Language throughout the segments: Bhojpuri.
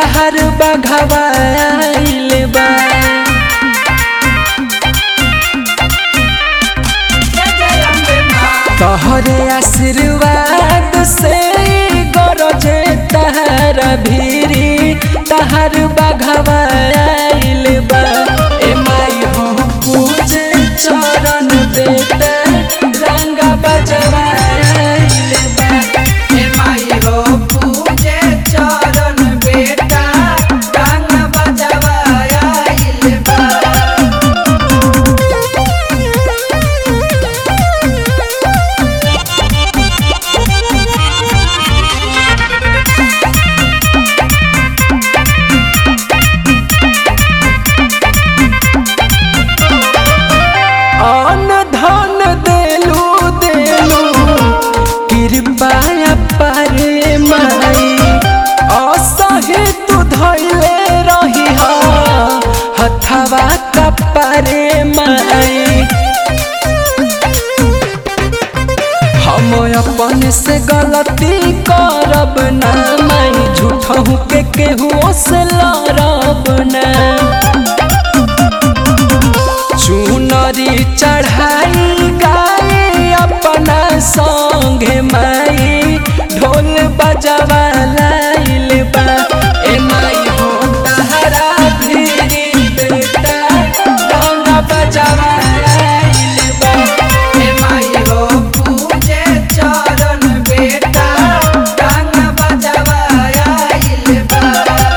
तहर बघवाइल बा तोहरे आशीर्वाद से गरजे तहर भीरी तहर बघवाइल बा ए माई हो पूजे चरण देते रंग बजवाइल बा हे माई हो पूजे चरण बेटा गान बजवाइल बा अन धन देलू देलू कृपा पारे माई असहे तू धैले रही हथवा कपारे माई हम अपन से गलती करब ना माई झूठहू के केहू से लड़ब ना चुनरी चढ़ाई गाए अपना संगे माई ढोल बजवा लाइल बा ए माई हो तहरा भीरी बेटा ढोल बजवा लाइल बा हे माई हो पूजे चरण बेटा गान बजवाइल बा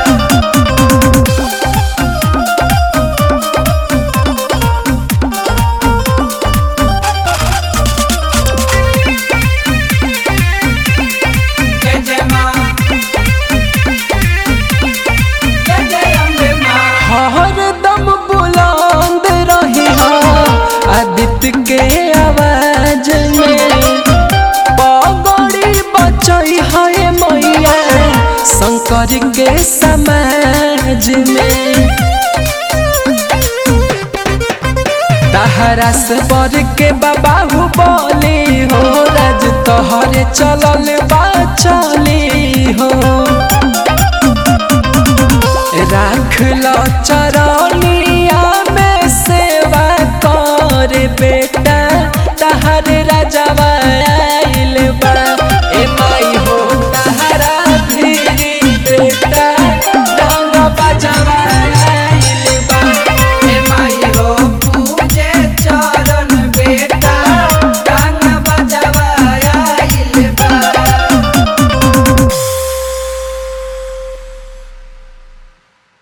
जय जय माँ जय जय अम्बे माँ हरदम बुलंद रही आदित्य के आवाज में पगड़ी बचई है मैया शंकर के समाज में तहरा से बर के बाबू बोली हो राज तोहरे चलल बा चली हो राख लो चरनिया में सेवा कर बेटा